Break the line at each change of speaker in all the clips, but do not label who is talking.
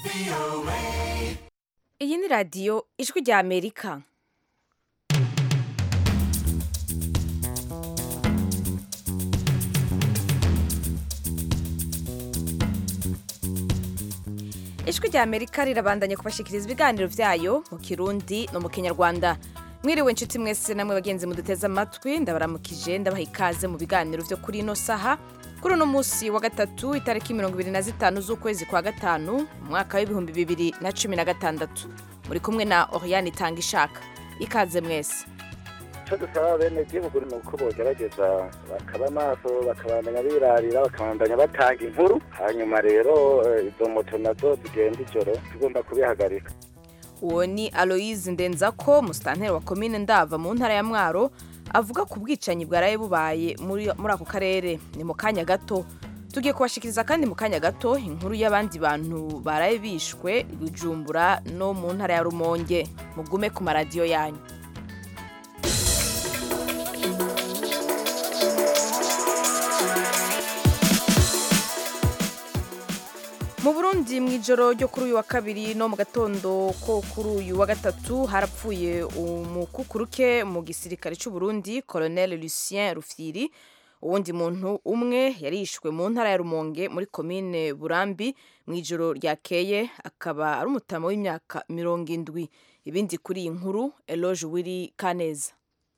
iyi ni radiyo ijwi rya amerika ijwi rya amerika rirabandanya kubashikiriza ibiganiro byayo mu kirundi no mu kinyarwanda mwiriwe inshuti mwese namwe bagenzi muduteze amatwi ndabaramukije ndabaha ikaze mu biganiro byo kuri ino saha kuri uno munsi wa gatatu itariki mirongo ibiri na zitanu z'ukwezi kwa gatanu mu mwaka w'ibihumbi bibiri na cumi na gatandatu muri kumwe na oriyani itanga ishaka ikaze mwese
icyo dusaba bene gihugu ni uko bogerageza bakaba maso bakabandanya birarira bakabandanya batanga inkuru hanyuma rero eh, izo moto nazo zigenda ijoro tugomba kubihagarika
uwo ni aloyize ndenzako musitanteri wa komine ndava mu ntara ya mwaro avuga ku bwicanyi bwaraye bubaye muri muri ako karere ni mu kanya gato tugiye kubashikiriza kandi mu kanya gato inkuru y'abandi bantu baraye bishwe bujumbura no mu ntara ya rumonge mugume ku maradiyo yanyu mu burundi mu ijoro ryo kuri uyu wa kabiri no mu gatondo ko kuri uyu wa gatatu harapfuye umukukuruke mu gisirikare cy'u Burundi colonel lucien rufyiri uwundi muntu umwe yarishwe mu ntara ya rumonge muri komine burambi mu ijoro ryakeye akaba ari umutama w'imyaka mirongo indwi ibindi kuri iyi nkuru eloge wiri kaneza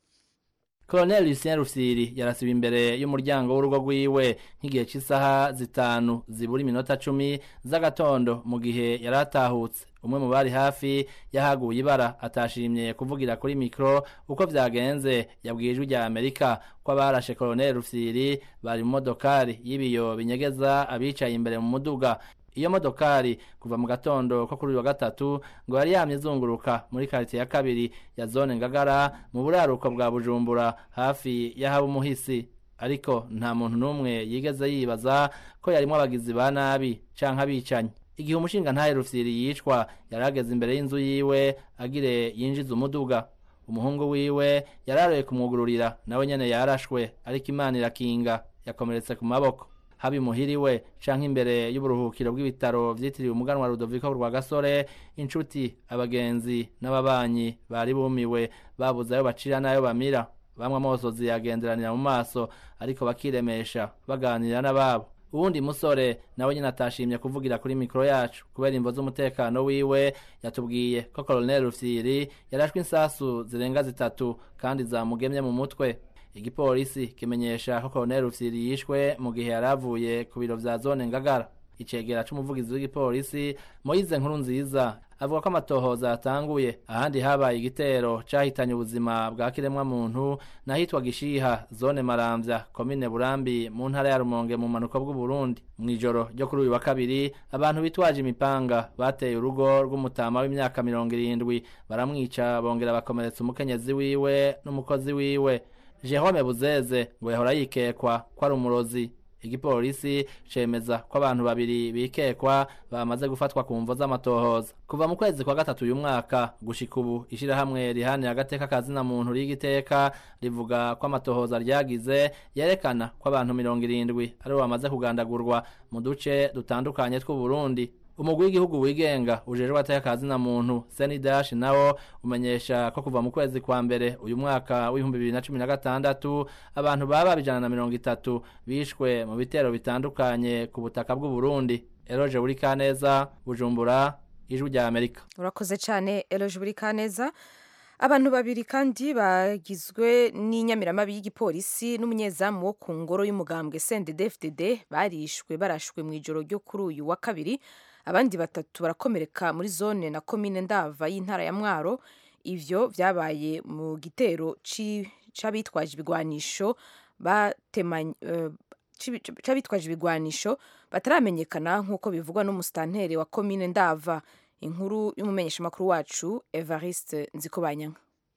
Colonel Lucien Rufyiri yarasiba imbere y'umuryango w'urugo rwiwe nk'igihe cy'isaha zitanu zibura iminota cumi z'agatondo mu gihe yari atahutse umwe mu bari hafi yahaguye ibara atashimye kuvugira kuri mikoro uko vyagenze yabwiye ijwi rya Amerika ko abarashe Colonel Rufyiri bari mu modokari y'ibiyo binyegeza abicaye imbere mu muduga iyo modokari kuva mu gatondo ko kuri uyu wa gatatu ngo yari yamye izunguruka muri quartier ya kabiri ya zone ngagara mu buraruko bwa bujumbura hafi y'ahaba umuhisi ariko nta muntu n'umwe yigeze yibaza ko yarimwo abagizi ba nabi canke abicanyi igihe umushinga ntahe rufyiri yicwa yari ageze imbere y'inzu yiwe agire yinjiza umuduga umuhungu wiwe yararoye kumwugururira nawe nyene yarashwe ariko imana irakinga yakomeretse ku maboko haba imuhiriwe canke imbere y'uburuhukiro bw'ibitaro vyitiriwe umuganwa Rudoviko rwa Gasore inshuti abagenzi n'ababanyi bari bumiwe babuze ayo bacira n'ayo bamira bamwe amosozi yagenderanira mu maso ariko bakiremesha baganira n'ababo uwundi musore nawe nyine atashimye kuvugira kuri mikoro yacu kubera imvo z'umutekano wiwe yatubwiye ko Colonel Rufyiri yarashwe insasu zirenga zitatu kandi zamugemye mu mutwe igipolisi kimenyesha ko Colonel Rufyiri yishwe mu gihe yari avuye ku biro vya zone Ngagara icegera c'umuvugizi w'igipolisi Moise Nkuru nziza avuga ko amatohoza yatanguye ahandi habaye igitero cahitanye ubuzima bwa kiremwa muntu nahitwa Gishiha zone Maramvya komine Burambi mu ntara ya Rumonge mu manuko bw'u Burundi mw'ijoro ryo kuri uyu wa kabiri abantu bitwaje imipanga bateye urugo rw'umutama w'imyaka mirongo irindwi baramwica bongera bakomeretsa umukenyezi wiwe n'umukozi wiwe Jerome Buzeze ngo yahora yikekwa ko ari umurozi igipolisi cemeza ko abantu babiri bikekwa bamaze gufatwa ku mvo z'amatohoza kuva mu kwezi kwa gatatu uyu mwaka gushika ubu ishirahamwe rihanira agateka kazina muntu rigiteka rivuga ko amatohoza ryagize yerekana ko abantu mirongo irindwi aribo bamaze kugandagurwa mu duce dutandukanye tw'u Burundi umugwi w'igihugu wigenga ujejwe ateka kazina muntu senidash nawo umenyesha ko kuva mu kwezi kwa mbere uyu mwaka w'ibihumbi bibiri na cumi na gatandatu abantu baba ijana na mirongo itatu bishwe mu bitero bitandukanye ku butaka bw'u Burundi eroje buri kaneza bujumbura ijwi rya amerika
urakoze cyane eloge buri kaneza abantu babiri kandi bagizwe n'inyamiramabi y'igipolisi n'umunyezamu wo ku ngoro y'umugambwe CNDD-FDD barishwe barashwe mu ijoro ryo kuri uyu wa kabiri abandi batatu barakomereka muri zone na komine ndava y'intara ya mwaro ivyo vyabaye mu gitero ci- c'abitwaje ibigwanisho batemanye eh, cibi- c'abitwaje ibigwanisho bataramenyekana nk'uko bivugwa n'umusitanteri wa komine ndava inkuru y'umumenyeshamakuru wacu evariste nzikobanyanga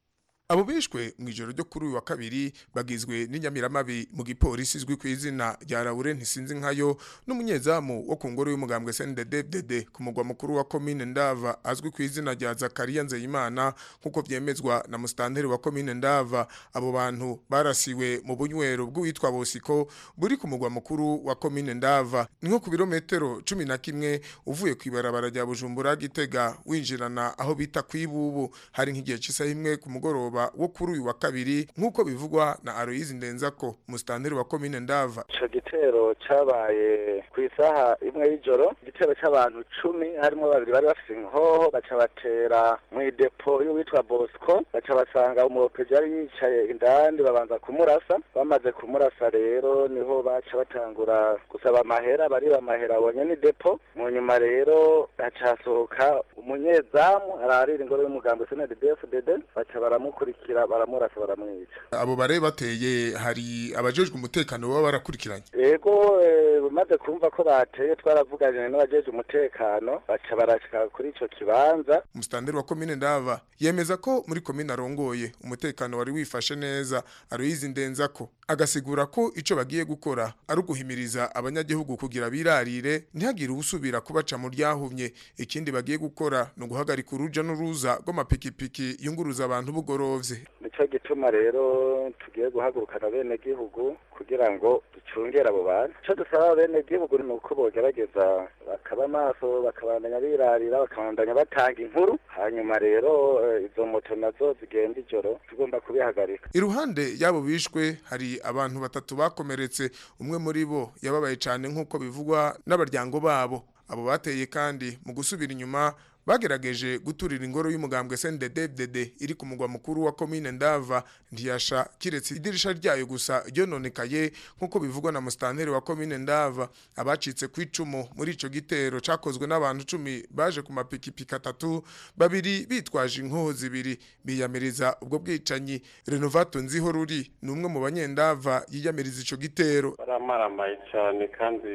abo bishwe mu ijoro ryo kuri uyu wa kabiri bagizwe n'inyamiramabi mu gipolisi izwi ku izina rya Laure ntisinzi nkayo n'umunyezamu wo ku ngoro y'umugambwe CNDD-FDD ku mugwa mukuru wa komine Ndava azwi ku izina rya Zakaria Nzeyimana nk'uko vyemezwa na mustanteri wa komine Ndava abo bantu barasiwe mu bunywero bw'uwitwa Bosiko buri ku mugwa mukuru wa komine Ndava ni nko ku birometero cumi na kimwe uvuye ku ibarabara rya Bujumbura Gitega winjirana aho bita kwibubu hari nk'igihe cy'isaha imwe ku mugoroba wo kuri uyu wa kabiri nk'uko bivugwa na Aloyizi Ndenzako mustanteri wa komine Ndava
ico gitero cabaye ku isaha imwe y'ijoro igitero c'abantu cumi harimo babiri bari bafise inkoho baca batera mw'idepo y'uwitwa Bosco baca basanga umuropeji yari yicaye indani babanza kumurasa bamaze kumurasa rero niho baca batangura gusaba amahera bariba amahera abonye ni depo mu nyuma rero haca hasohoka umunyezamu ararira ingoro y'umugambi CNDD-FDD baca baramukurikira baramurasa baramwica
abo bare bateye hari abajejwe umutekano baba barakurikiranye
ego eh, bamaze kumva ko bateye twaravuganye n'abajeje umutekano baca barashika kuri ico kibanza
mustanteri wa komine Ndava yemeza ko muri komine arongoye umutekano wari wifashe neza Aloyizi Ndenzako agasigura ko ico bagiye gukora ari uguhimiriza abanyagihugu kugira birarire ntihagire usubira kubaca mu ryahumye ikindi bagiye gukora ni uguhagarika uruja n'uruza rw'amapikipiki yunguruza abantu bugorovye
nico gituma rero tugiye guhagurukana bene gihugu kugira ngo ducungere abo bantu ico dusaba bene gihugu ni uko bogerageza bakaba maso bakabandanya birarira bakabandanya batanga inkuru hanyuma rero eh, izo moto nazo zigenda ijoro tugomba kubihagarika
iruhande y'abo bishwe hari abantu batatu bakomeretse umwe muri bo yababaye cyane nk'uko bivugwa n'abaryango babo abo bateye kandi mu gusubira inyuma bagerageje guturira ingoro y'umugambwe CNDD-FDD iri ku mugwa mukuru wa komine Ndava ntiyasha kiretse idirisha ryayo gusa ryononekaye nk'uko bivugwa na mustanteri wa komine Ndava abacitse ku icumu muri ico gitero cakozwe n'abantu cumi baje ku mapikipiki atatu babiri bitwaje inkoho zibiri biyamiriza ubwo bwicanyi Renovato nziho ruri ni umwe mu banyendava yiyamiriza ico gitero
baramaramaye cyane kandi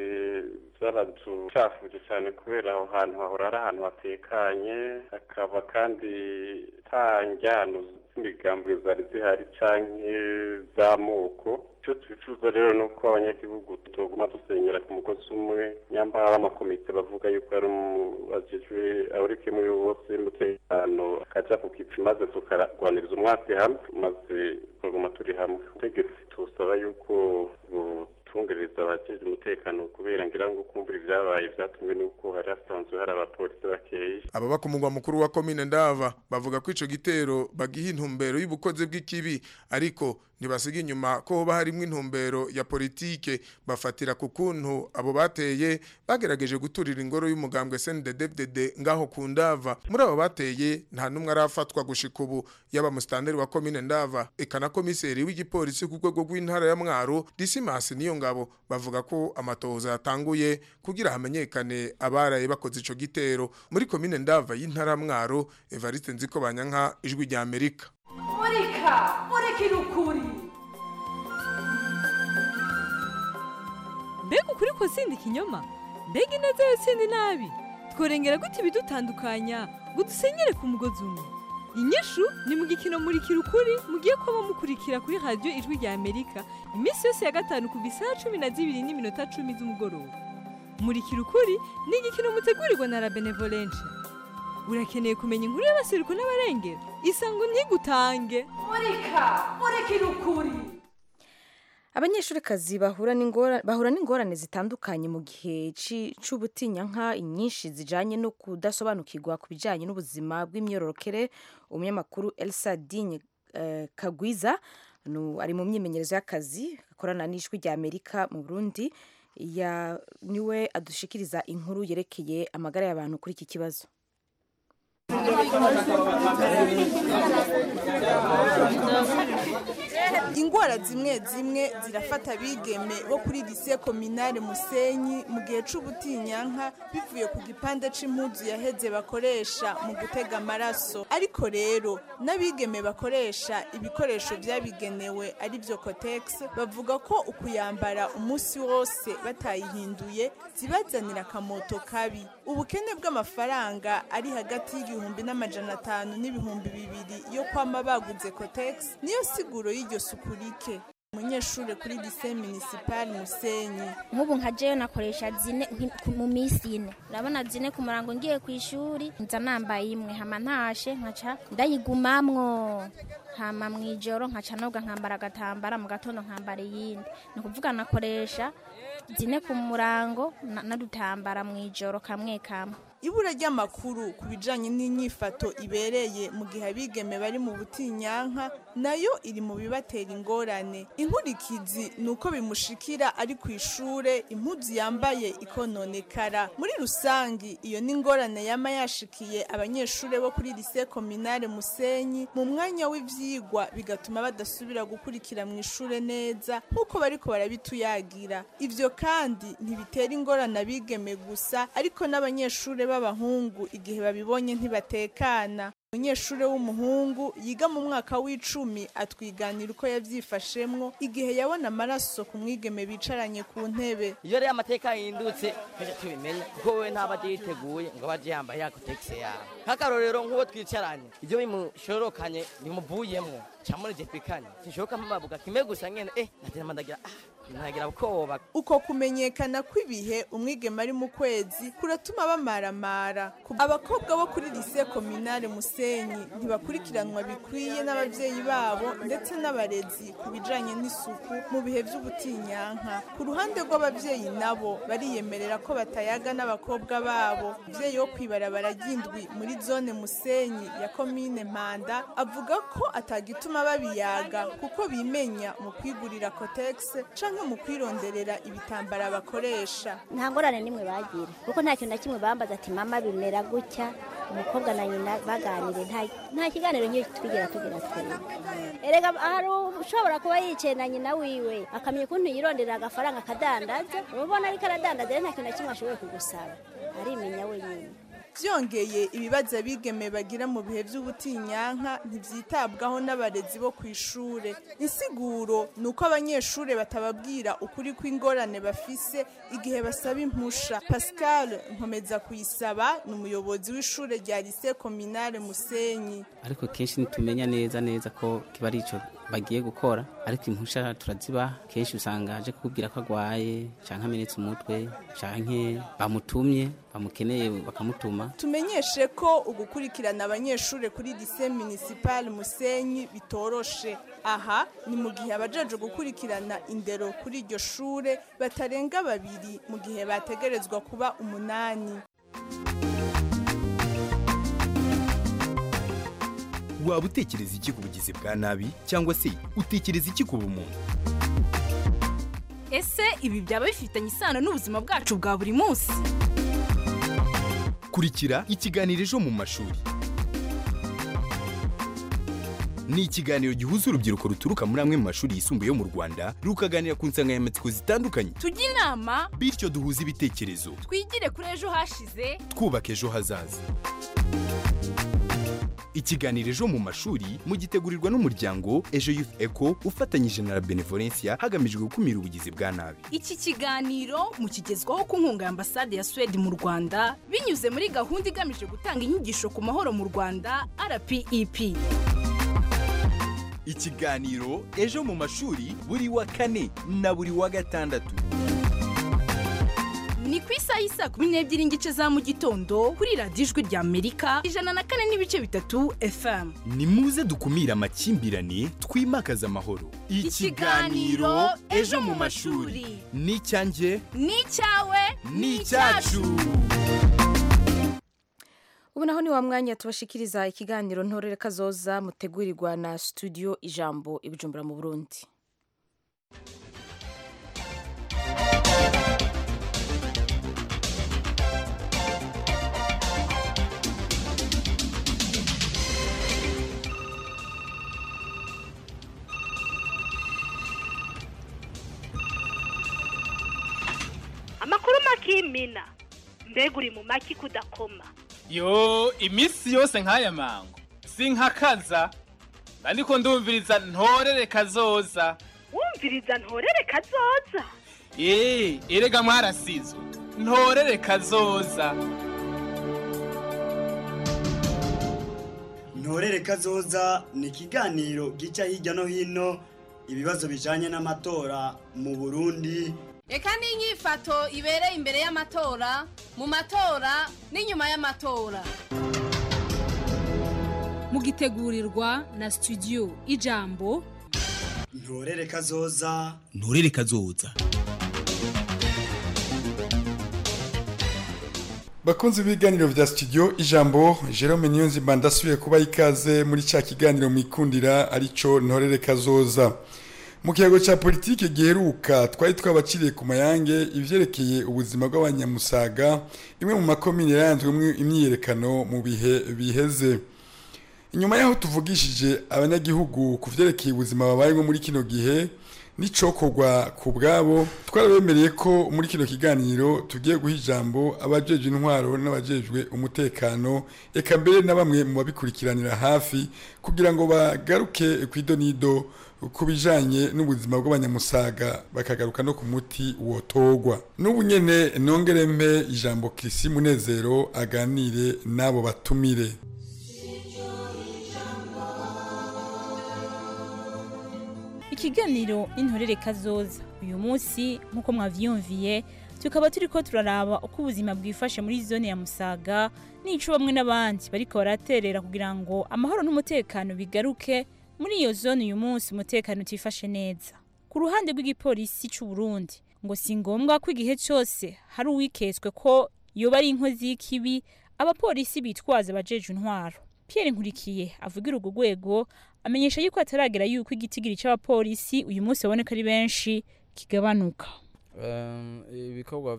byaraducafuje cyane kubera aho hantu hahora ari ahantu hatekanye hakaba kandi nta njyano z'imigambi zari zihari canke z'amoko icyo twifuza rero ni uko abanyagihugu tuguma dusenyera ku mugozi umwe nyamara amakomite bavuga yuko ari bajejwe aburike muri bose umutekano akaja ku kipi maze tukarwaniriza umwasi hamwe maze tukaguma turi hamwe ubutegetsi tusaba yuko butungereza abajejwe umutekano kubera ngira ngo kumbura ibyabaye vyatumwe n'uko hari hasanzwe hari abapolisi bakeyi
ababa ku mugwa mukuru wa komine Ndava bavuga ko ico gitero bagiha intumbero y'ubukozi bw'ikibi ariko ntibasiga inyuma ko hoba harimwo intumbero ya politike bafatira ku kuntu abo bateye bagerageje guturira ingoro y'umugambwe CNDD-FDD ngaho ku Ndava muri abo bateye nta numwe arafatwa gushika ubu yaba mustanteri wa komine Ndava eka na komiseri w'igipolisi ku rwego rw'intara ya Mwaro Dismas niyo ngabo bavuga ko amatohoza yatanguye kugira hamenyekane abaraye bakoze ico gitero muri komine Ndava y'intara ya Mwaro Evariste Nziko Banyanka ijwi rya Amerika
murika murikira ukuri
mbega ukuri ko sindi ikinyoma mbega ineza yo sindi nabi tworengera gute ibidutandukanya ngo dusenyere ku mugozi umwe inyishu ni mu gikino murikira ukuri mugiye kuba mukurikira kuri radiyo ijwi rya amerika iminsi yose ya gatanu kuva isaha cumi na zibiri n'iminota cumi z'umugoroba murikira ukuri ni igikino mutegurirwa na la benevolence urakeneye kumenya inkuru y'abasiruko n'abarengera isango ntigutange
murika murikira ukuri
abanyeshurikazi bahura n'ingora- bahura n'ingorane zitandukanye mu gihe ci- c'ubutinyanka nyinshi zijanye no kudasobanukirwa ku bijanye n'ubuzima bw'imyororokere umunyamakuru elsa digne eh, kagwiza nu- ari mu myimenyerezo y'akazi akorana n'ijwi rya amerika mu burundi ya niwe adushikiriza inkuru yerekeye amagara y'abantu kuri iki kibazo
ingwara zimwe zimwe zirafata abigeme bo kuri lise kominare musenyi mu gihe c'ubutinyanka bivuye ku gipande c'impuzu yaheze bakoresha mu gutega amaraso ariko rero n'abigeme bakoresha ibikoresho vyabigenewe ari vyo cotex bavuga ko ukuyambara umunsi wose batayihinduye zibazanira akamoto kabi ubukene bw'amafaranga ari hagati y'igihumbi igihumbi n'amajana atanu n'ibihumbi bibiri yo kwama baguze kotegisi niyo siguro y'iryo suku rike umunyeshuri kuri lise minisipali musenyi
nk'ubu nka jewe nakoresha zine nki- ku- mu minsi ine urabona zine ku murango ngiye ku ishuri nza nambaye imwe hama ntashe nkaca ndayigumamwo hama mu ijoro nkaca noga nkambara agatambara mu gatondo nkambara iyindi ni ukuvuga nakoresha zine ku murango na- n'udutambara mu ijoro kamwe kamwe
ibura ry'amakuru ku bijanye n'inyifato ibereye mu gihe abigeme bari mu butinyanka nayo iri mu bibatera ingorane inkurikizi ni uko bimushikira ari ku ishure impuzu yambaye ikononekara muri rusangi iyo ni ingorane yama yashikiye abanyeshure bo kuri lise kominare musenyi mu mwanya w'ivyigwa bigatuma badasubira gukurikira mu ishure neza nk'uko bariko barabituyagira ivyo kandi ntibitera ingorane abigeme gusa ariko n'abanyeshure b'abahungu igihe babibonye ntibatekana umunyeshure w'umuhungu yiga mu mwaka w'icumi atwiganira uko yavyifashemwo igihe yabona amaraso ku mwigeme bicaranye ku ntebe
iyo rero amateka yahindutse tujya tubimenya kuko wowe ntaba agiye yiteguye ngo abe agiye yambaye ya kotegisi yawe nk'akarorero nk'uwo twicaranye ibyo bimushorokanye bimuvuyemo cyangwa muri jepikanye sinshobora mpababuka kimwe gusa nyine eh nagira ndagira ah nagira ubwoba
uko kumenyekana kw'ibihe umwigeme ari mu kwezi kuratuma bamaramara Ku- abakobwa bo kuri lise kominare musenyi ntibakurikiranwa bikwiye n'abavyeyi babo ndetse n'abarezi ku bijanye n'isuku mu bihe vy'ubutinyanka ku ruhande rw'abavyeyi nabo bariyemerera ko batayaga n'abakobwa babo umuvyeyi wo kwibarabara ry'indwi muri zone musenyi ya komine mpanda avuga ko atagituma babiyaga kuko bimenya mu kwigurira kotegisi canke mu kwironderera ibitambara bakoresha
nta ngorane nimwe bagira kuko nta kintu na kimwe bambaza ati mama bimera gutya umukobwa na nyina baganire nta nta kiganiro nk'iyo twigera tugira twebwe erega hari ushobora kuba yicaye na nyina wiwe akamenya ukuntu yironderera agafaranga akadandaza urabona ariko aradandaza rero nta kintu na kimwe ashoboye kugusaba arimenya wenyine
byongeye ibibazo abigeme bagira mu bihe by'ubutinyanka ntibyitabwaho n'abarezi bo ku ishure insiguro ni uko abanyeshuri batababwira ukuri kw'ingorane bafise igihe basaba impusha pascal nkomeza kuyisaba ni umuyobozi w'ishure rya lise kominare musenyi
ariko kenshi ntitumenya neza neza ko kiba ari ico bagiye gukora ariko impusha turazibaha kenshi usanga aje kukubwira ko agwaye canke amenetse umutwe canke bamutumye bamukeneye bakamutuma
tumenyeshe ko ugukurikirana abanyeshuri kuri lise municipal musenyi bitoroshe aha ni mu gihe abajeje gukurikirana indero kuri iryo shure batarenga babiri mu gihe bategerezwa kuba umunani
waba utekereza iki ku bugizi bwa nabi cyangwa se utekereza iki ku bumuntu
ese ibi byaba bifitanye isano n'ubuzima bwacu bwa buri munsi
kurikira ikiganiro ejo mu mashuri ni ikiganiro gihuza urubyiruko ruturuka muri amwe mu mashuri yisumbuye yo mu rwanda rukaganira ku nsanganyamatsiko zitandukanye
tujye inama
bityo duhuze ibitekerezo
twigire kuri ejo hashize
twubaka ejo hazaza ikiganiro ejo mu mashuri mugitegurirwa n'umuryango ejo youth eco ufatanyije na la benevolencia hagamijwe gukumira ubugizi bwa nabi
iki kiganiro mukigezwaho ku nkunga ya ambasade ya suwede mu rwanda binyuze muri gahunda igamije gutanga inyigisho ku mahoro mu rwanda rpep
ikiganiro ejo mu mashuri buri wa kane na buri wa gatandatu
ni ku isaha y'isa kumi n'ebyiri n'igice za mu gitondo kuri radiyo ijwi rya amerika ijana na kane n'ibice bitatu fm
ni muze dukumire amakimbirane twimakaze amahoro
Ikiganiro Ejo mu mashuri.
ni icyanjye
ni icyawe
ni icyacu
ubu naho ni wa mwanya tubashikiriza ikiganiro ntorere kazoza mutegurirwa na studio ijambo ibijumbura mu burundi
amakuru makimina mbega uri mu maki kudakoma
yo iminsi yose nk'aya mango sinkakaza ariko ndumviriza ntorere kazoza
wumviriza ntorere kazoza
eee erega mwarasizwe ntorere kazoza
ntorere kazoza ni ikiganiro gica hirya no hino ibibazo bijanye n'amatora mu burundi
reka n'inyifato ibereye imbere y'amatora mu matora n'inyuma y'amatora
mugitegurirwa na studio ijambo
ntorere kazoza
nturere kazoza
bakunzi b'ibiganiro vya studio ijambo Jerome Niyonzima ndasubiye kuba ikaze muri ca kiganiro mwikundira arico ntorere kazoza mu kiyago ca politike giheruka twari twabaciriye ku mayange ivyerekeye ubuzima bw'abanyamusaga imwe mu makomine yaranzwemwo imyiyerekano mu bihe biheze inyuma yaho tuvugishije abanyagihugu ku vyerekeye ubuzima babayemo muri kino gihe n'icokorwa ku bwabo twarabemereye ko muri kino kiganiro tugiye guha ijambo abajejwe intwaro n'abajejwe umutekano eka mbere na bamwe mu babikurikiranira hafi kugira ngo bagaruke ku idonido ku bijanye n'ubuzima bw'abanyamusaga bakagaruka no ku muti wotogwa n'ubu nyene nongere mpe ijambo Kirisi Munezero aganire n'abo batumire
ikiganiro n'intorere kazoza uyu munsi nk'uko mwavyumviye tukaba turiko turaraba uko ubuzima bwifashe muri zone ya musaga n'ico bamwe n'abandi bariko baraterera kugira ngo amahoro n'umutekano bigaruke muri iyo zone uyu munsi umutekano utifashe neza ku ruhande rw'igipolisi c'u Burundi ngo si ngombwa ko igihe cyose hari uwiketswe ko yoba ari inkozi y'ikibi abapolisi bitwaza abajeje intwaro Pierre Nkurikiye avugira urwo rwego amenyesha yuko ataragera yuko igitigiri c'abapolisi uyu munsi baboneka ari benshi kigabanuka
ibikorwa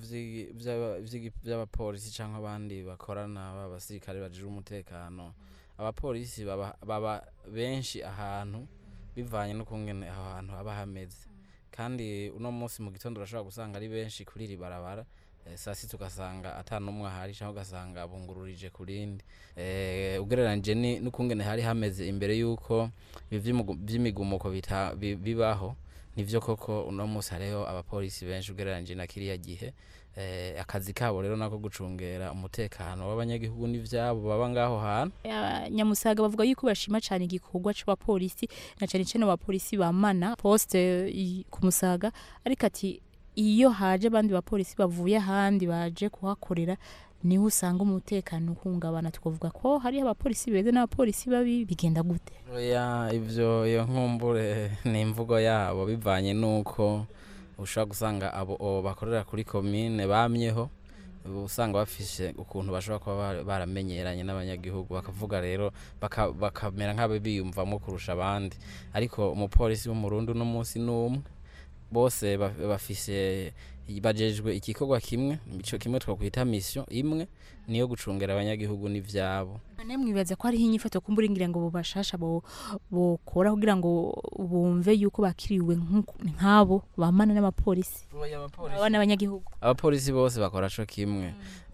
by'abapolisi cyangwa abandi bakorana b'abasirikare bajije umutekano abapolisi baba benshi ahantu bivanye n'ukungene aho hantu haba hameze kandi uno munsi mu gitondo urashobora gusanga ari benshi kuri iri barabara saa sita ugasanga atanumwe ahari cyangwa ugasanga bungururije ku rindi ugereranyije n'ukungene hari hameze imbere y'uko by'imigumuko bibaho nivyo koko uno munsi hariho abapolisi benshi ugereranyije na kiriya gihe akazi kabo rero nako gucungera umutekano w'abanyagihugu n'ivyabo baba ngaho hantu
nyamusaga bavuga yuko bashima cyane igikorwa c'abapolisi na cyane cyane abapolisi bamana poste ku musaga ariko ati iyo haje abandi bapolisi bavuye ahandi baje kuhakorera niho usanga umutekano uhungabana tukavuga ko hariho abapolisi beza n'abapolisi babi bigenda gute
oya ivyo iyo nkumbure ni imvugo yabo bivanye n'uko ushobora gusanga abo bakorera kuri komine bamyeho usanga bafise ukuntu bashobora kuba baramenyeranye n'abanyagihugu bakavuga rero bakamera nk'abo biyumvamo kurusha abandi ariko umupolisi w'umurundi uno munsi n'umwe bose bafise bajejwe igikorwa kimwe ico kimwe twakwita mission imwe niyo gucungera abanyagihugu n'ivyabo
nane mwibaza ko hariho inyifato kumbura ngira ngo bobashasha bokora kugira ngo bumve yuko bakiriwe nk'abo bamana n'abapolisi aba n'abanyagihugu
abapolisi bose bakora co kimwe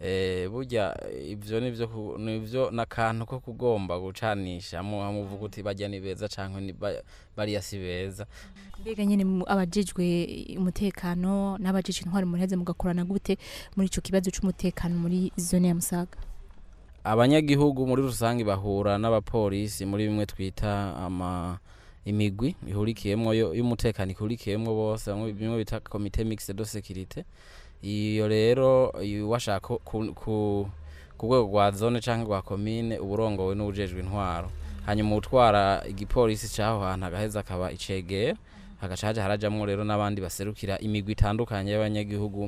burya ivyo nivyo nivyo n'akantu ko kugomba gucanisha muvuga uti bajya ni beza canke bariya si beza
mbega nyene abajejwe umutekano n'abajejwe intwari muraheze mugakorana gute muri ico kibazo c'umutekano muri zone ya Musaga
abanyagihugu muri rusange bahura n'abapolisi muri bimwe twita ama imigwi ihurikiyemwo y'umutekano ihurikiyemwo bose bimwe bita komite mixte de sécurité iyo rero washaka ku rwego rwa zone cyangwa rwa komine uburongowe n'ubujejwe intwaro hanyuma utwara igipolisi cy'aho hantu agaheza akaba icegera hagaca haja harajamwo rero n'abandi baserukira imigwi itandukanye y'abanyagihugu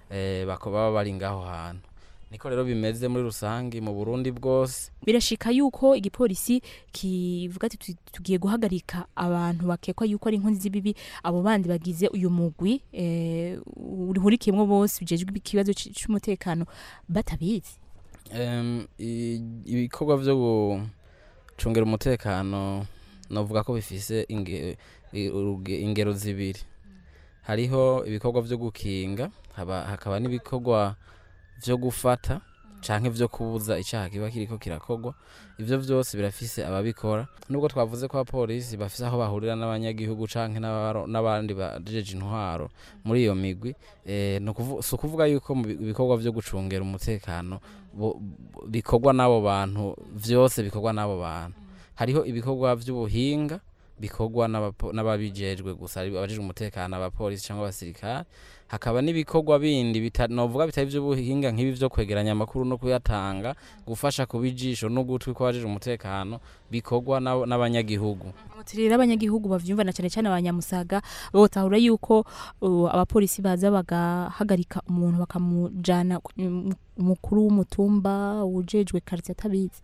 baba bari ngaho hantu niko rero bimeze muri rusange mu Burundi bwose
birashika yuko igipolisi kivuga ati tugiye guhagarika abantu bakekwa yuko ari inkozi z'ibibi abo bandi bagize uyu mugwi eh urihurikiyemo bose bijejwe ikibazo cy'umutekano batabizi
um, ibikorwa byo gucungera umutekano novuga ko bifise inge, ingero zibiri hariho ibikorwa byo gukinga hakaba n'ibikorwa vyo gufata canke vyo kubuza icaha kiba kiriko kirakogwa ivyo vyose birafise ababikora nubwo twavuze ko abapolisi bafise aho bahurira n'abanyagihugu canke n'abandi bajeje intwaro muri iyo migwi eh, si ukuvuga yuko mu bikorwa vyo gucungera umutekano bikorwa n'abo bantu vyose bikorwa n'abo bantu hariho ibikorwa by'ubuhinga bikorwa n'abapo- n'ababijejwe gusa ari abajejwe umutekano abapolisi cyangwa abasirikare hakaba n'ibikorwa bindi bita- novuga bitari iby'ubuhinga nk'ibi byo kwegeranya amakuru no kuyatanga gufasha kuba ijisho n'ugutwi kw'abajejwe umutekano bikorwa n'ab- n'abanyagihugu
rero abanyagihugu bavyumva na cyane cyane abanyamusaga botahura yuko uh, abapolisi baza bagahagarika umuntu bakamujana ku- mu- umukuru w'umutumba ujejwe quartier atabizi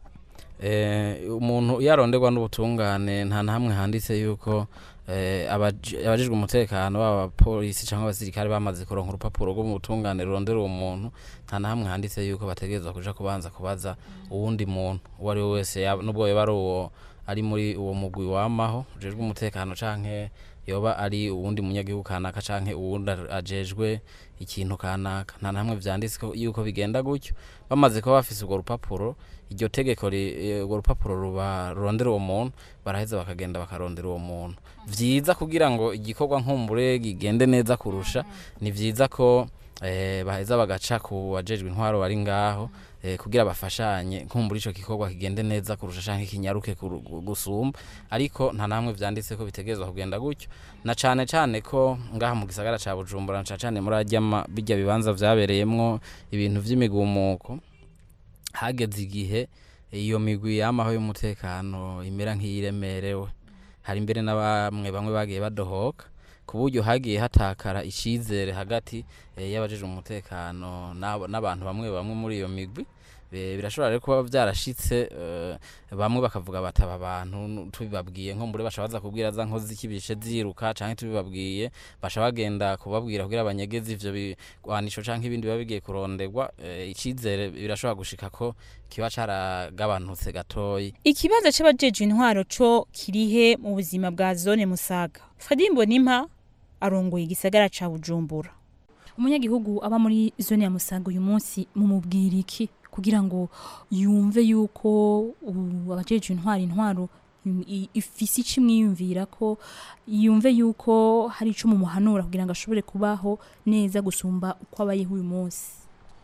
Eh, umuntu iyo aronderwa n'ubutungane nta na hamwe handitse yuko eh, abaji- abajejwe umutekano baba abapolisi cyangwa abasirikare bamaze kuronka urupapuro rwo mu butungane rurondera uwo muntu nta na hamwe handitse yuko bategerezwa kuja kubanza kubaza uwundi muntu uwo ari we wese yaba- nubwo yoba ari uwo ari muri uwo mugwi wamaho ujejwe umutekano canke yoba ari uwundi munyagihugu kanaka canke uwundi ar- ajejwe ikintu kanaka nta na hamwe vyanditse ko- yuko bigenda gutyo bamaze kuba bafise urwo rupapuro iryo tegeko ri- eh, urwo rupapuro ruba rurondera uwo muntu baraheza bakagenda bakarondera uwo muntu vyiza kugira ngo igikorwa nkumbure gigende neza kurusha ni vyiza ko eh, baheza bagaca ku bajejwe intwaro bari ngaho eh, kugira bafashanye nkumbura ico gikorwa kigende neza kurusha canke kinyaruke kuru- gu- gusumba ariko nta namwe vyanditse ko bitegerezwa kugenda gutyo na cane cane ko ngaha mu gisagara ca Bujumbura na cane cane muri arya ma- birya bibanza vyabereyemwo ibintu vy'imigumuko hageze igihe iyo migwi yamaho y'umutekano imera nk'iyiremerewe hari mbere na bamwe bamwe bagiye badohoka ku buryo hagiye hatakara icizere hagati eh, y'abajejwe umutekano n'abo- n'abantu bamwe bamwe muri iyo migwi Be- birashobora rero kuba byarashitse eh, bamwe bakavuga bataba abantu nu- tubibabwiye nko mbure basha baza kubwira za nkozi z'ikibishe ziruka canke tubibabwiye basha bagenda kubabwira kugira abanyegezi ivyo bigwanisho canke ibindi biba bigiye kuronderwa eh, icizere birashobora gushika ko kiba caragabanutse gatoyi
ikibazo c'abajejwe intwaro co kirihe mu buzima bwa zone musaga fadimbo nimpa arongoye igisagara ca bujumbura umunyagihugu aba muri zone ya musaga uyu munsi mumubwira iki kugira ngo yumve yuko uh, abajejwe intwaro intwaro im- i- ifise ico imwiyumvira ko yumve yuko hari ico mumuhanura kugira ngo ashobore kubaho neza gusumba uko abayeho uyu munsi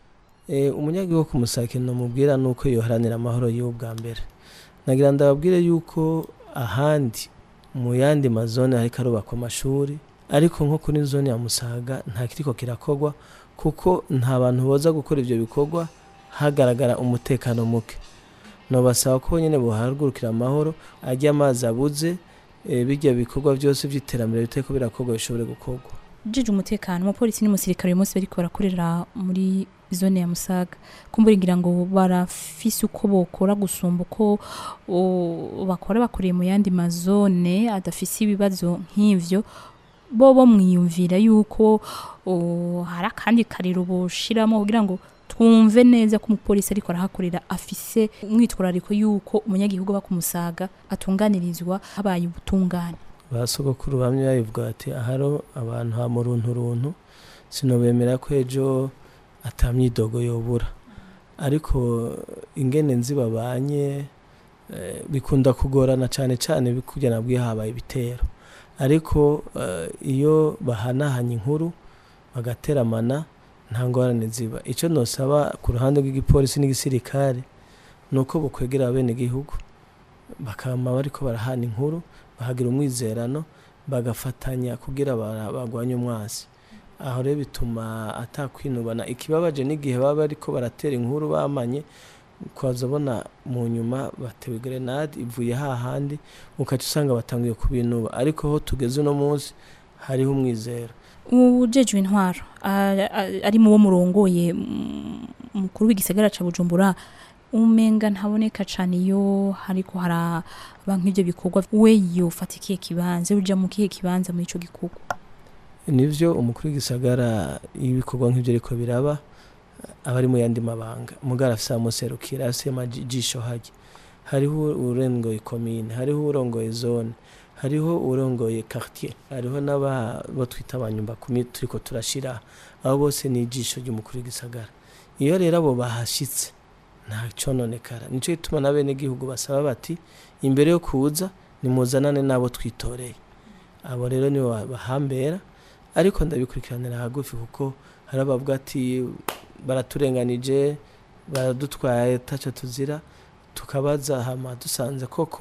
Eh, umunyagihugu ku musake nomubwira nuko yoharanira amahoro yiwe bwa mbere nagira ndababwire yuko ahandi mu yandi mazone hariko arubakwa amashuri ariko nko kuri zone ya musaga nta kiriko kirakorwa kuko nta bantu boza gukora ivyo bikorwa hagaragara umutekano muke nobasaba ko nyene bohagurukira amahoro arya amazi abuze eh, birya bikorwa byose vy'iterambere bitariko birakorwa bishobore gukorwa
jeje umutekano umupolisi n'umusirikare uyu munsi bariko barakorera muri zone ya musaga kumbura ngira ngo barafise uko bokora gusumba uko o, bakora bakoreye mu yandi mazone adafise ibibazo nk'ivyo bo bo mwiyumvira yuko o, hari akandi kariro boshiramo kugira ngo twumve neza ko umupolisi ariko arahakorera afise umwitwarariko yuko umunyagihugu aba ku musaga atunganirizwa habaye ubutungane
ba sogokuru bamwe babivuga bati aharo abantu ha mu runtu runtu sinobemera ko ejo atamyidogo yobura ariko ingene nzi babanye eh, bikunda kugorana cyane cyane kugira nabwiye habaye ibitero ariko eh, iyo bahanahanye inkuru bagateramana nta ngorane ziba icyo nosaba ku ruhande rw'igipolisi n'igisirikare ni uko bukwegera abenegihugu bakama bariko barahana inkuru bahagira umwizerano bagafatanya kugira bara- bagwanye umwasi aho rero bituma atakwinubana ikibabaje n'igihe baba bariko baratera inkuru bamanye ukaza ubona mu nyuma batewe grenade ivuye hahandi ukaca usanga batangiye kubinuba ariko aho tugeze uno munsi hariho umwizero
ujejwe intwaro a- a- ari mu bo murongoye mm, mukuru w'igisagara ca bujumbura umenga ntaboneka cane iyo hariko haraba nk'ivyo bikorwa we yofata ikihe kibanza uja mu kihe kibanza muri ico gikorwa
nivyo umukuru w'igisagara iyo ibikorwa nk'ivyo ariko biraba aba ari mu yandi mabanga mugara afise amuserukira afise amajisho harya hariho urongoye komine hariho urongoye zone hariho urongoye quartier hariho n'abo twita abanyumba kumi turiko turashira abo bose ni ijisho ry'umukuru w'igisagara iyo rero abo bahashitse nta cononekara nico gituma n'abenegihugu basaba bati imbere yo kuza nimuzanane n'abo twitoreye abo rero nibo ba- bahambera ariko ndabikurikiranira hagufi kuko hari abavuga ati baraturenganije baradutwaye taco tuzira tukabaza hama dusanze koko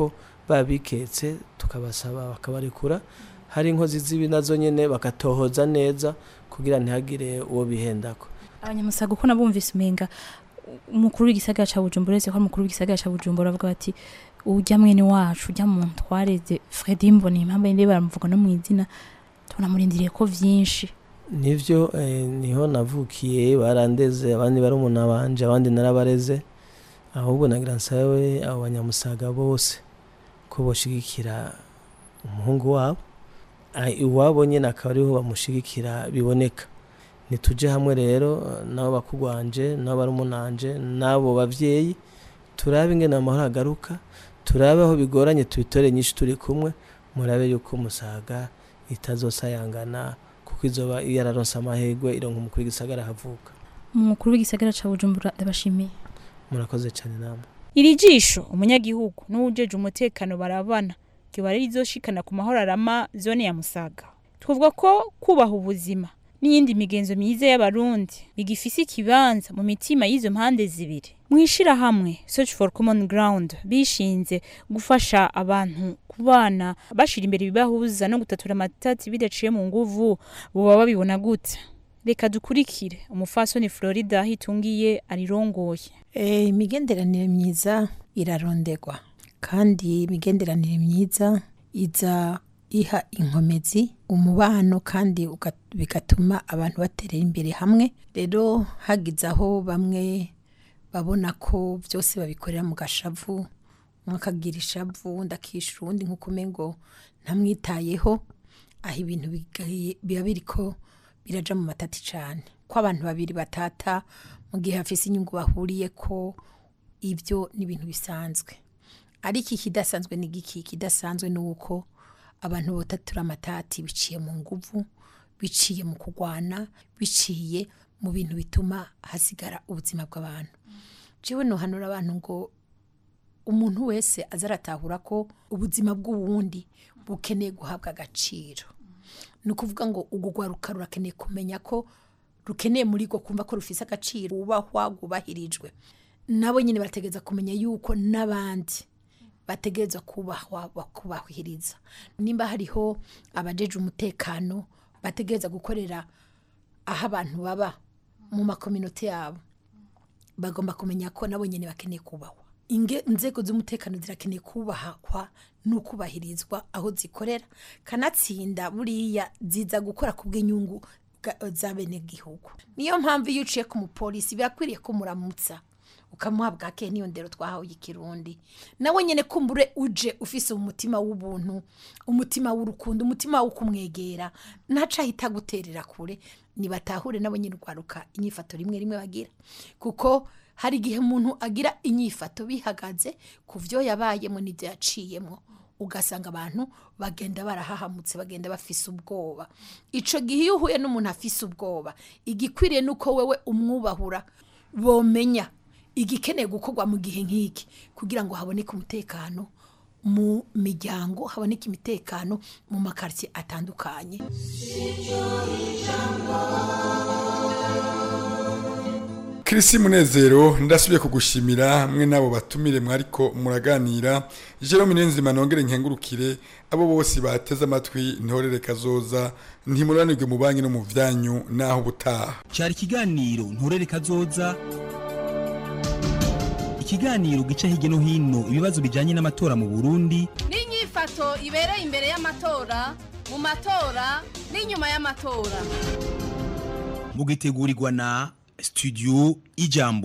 babiketse tukabasaba bakabarekura hari inkozi z'ibi nazo nyene bakatohoza neza kugira ntihagire uwo bihendako
abanyamusaga uko nabumvise umenga umukuru w'igisagara ca bujumbura uretse ko ari umukuru w'igisagara ca bujumbura avuga bati urya mwene wacu urya muntu twareze fredi mbona impamvu yindi baramuvuga no mu izina tunamurindiriye ko vyinshi
nivyo eh, niho navukiye barandeze abandi barumuna banje abandi narabareze ahubwo nagira nsabe abo banyamusaga bose ko boshigikira umuhungu wabo Ah, iwabo nyene akaba ariho bamushigikira biboneka nituje hamwe rero nabo bakugwanje nabo barumunanje nabo bavyeyi turabe ingene amahoro agaruka turabe aho bigoranye tubitore nyinshi turi kumwe murabe yuko musaga itazosayangana kuko izoba yararonse amahirwe ironka umukuru w'igisagara havuka
umukuru w'igisagara ca bujumbura ndabashimiye
murakoze cyane namwe
iri jisho umunyagihugu n'uwujeje umutekano barabana kiba rizoshikana ku mahoro arama zone ya musaga twavuga ko kubaha ubuzima n'iyindi migenzo myiza y'abarundi bigifise ikibanza mu mitima y'izo mpande zibiri mu ishirahamwe search for common ground bishinze gufasha abantu kubana bashira imbere ibibahuza no gutatura amatati bidaciye mu nguvu boba babibona gute reka dukurikire umufasoni florida hitungiye arirongoye
Eh, imigenderanire myiza irarondegwa kandi imigenderanire myiza iza iha inkomezi umubano kandi uga- bigatuma abantu baterera imbere hamwe rero hagize aho bamwe babona ko byose babikorera mu gashavu umwe akagira ishavu undi akishyura uwundi nk'uko umengo ntamwitayeho aho ibintu bigaye- biba biriko biraja mu matati cyane ko abantu babiri batata mu gihe hafise inyungu bahuriye ko ibyo ni ibintu bisanzwe ariko ikidasanzwe ni giki ikidasanzwe ni uko abantu botatura amatati biciye mu nguvu biciye mu kurwana biciye mu bintu bituma hasigara ubuzima bw'abantu jewe nohanura abantu ngo umuntu wese aza aratahura ko ubuzima bw'uwundi bukeneye guhabwa agaciro ni ukuvuga ngo urwo rwaruka rurakeneye kumenya ko rukeneye muri rwo kumva ko rufise agaciro wubahwa rwubahirijwe nabo nyine barategereza kumenya yuko n'abandi bategereza kubahwa bakubahiriza nimba hariho abajeje umutekano bategereza gukorera aho abantu baba mu makominote yabo bagomba kumenya ko nabo nyine bakeneye kubahwa Inge- inzego z'umutekano zirakeneye kubahwa n'ukubahirizwa aho zikorera kanatsinda buriya ziza gukora ku bw'inyungu bwa- za bene gihugu niyo mpamvu iyo uciye ku mupolisi birakwiriye ko muramutsa ukamuha bwake niyo ndero twahawe ikirundi nawe nyine kumbure uje ufise umutima w'ubuntu umutima w'urukundo umutima wo kumwegera ntaca ahita guterera kure nibatahure nabo nyine urwaruka inyifato rimwe rimwe bagira kuko hari igihe umuntu agira inyifato bihagaze ku byo yabayemo n'ibyo yaciyemo ugasanga abantu bagenda barahahamutse bagenda bafise ubwoba ico gihe iyo uhuye n'umuntu afise ubwoba igikwiriye nuko wewe umwubahura bomenya igikeneye gukorwa mu gihe nk'iki kugira ngo haboneke umutekano mu miryango haboneke imitekano mu makaritsiye atandukanye
Kirisi Munezero ndasubiye kugushimira mwe nabo batumire mwariko muraganira Jerome Nenzima nongere nkengurukire abo bose bateze amatwi ntorere kazoza ntimuranirwe mu banki no mu vyanyu naho butaha
cyari ikiganiro nturere kazoza ikiganiro gica hirya no hino ibibazo bijyanye n'amatora mu burundi
n'inyifato ibereye imbere y'amatora mu matora n'inyuma y'amatora
mugitegurirwa na studio ijambo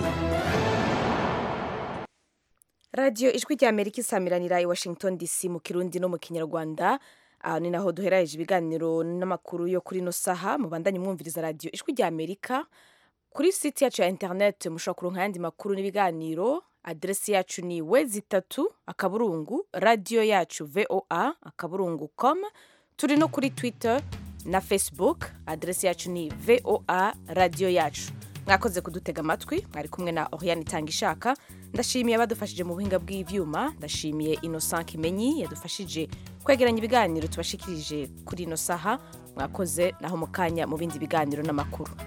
radiyo ijwi rya amerika isamiranira i washington dc mu kirundi no mu kinyarwanda aha ni naho duheraje ibiganiro n'amakuru yo kuri ino saha mubandanye mwumviriza radiyo ijwi rya amerika kuri site yacu ya interineti mushobora kuronka ayandi makuru n'ibiganiro aderesi yacu ni wezi itatu akaburungu radiyo yacu voa akaburungu com turi no kuri twitter na facebook aderesi yacu ni voa radiyo yacu mwakoze kudutega amatwi mwari kumwe na oriane itanga ishaka ndashimiye abadufashije mu buhinga bw'ibyuma ndashimiye innocent kimenyi yadufashije kwegeranya ibiganiro tubashikirije kuri ino saha mwakoze naho mu kanya mu bindi biganiro n'amakuru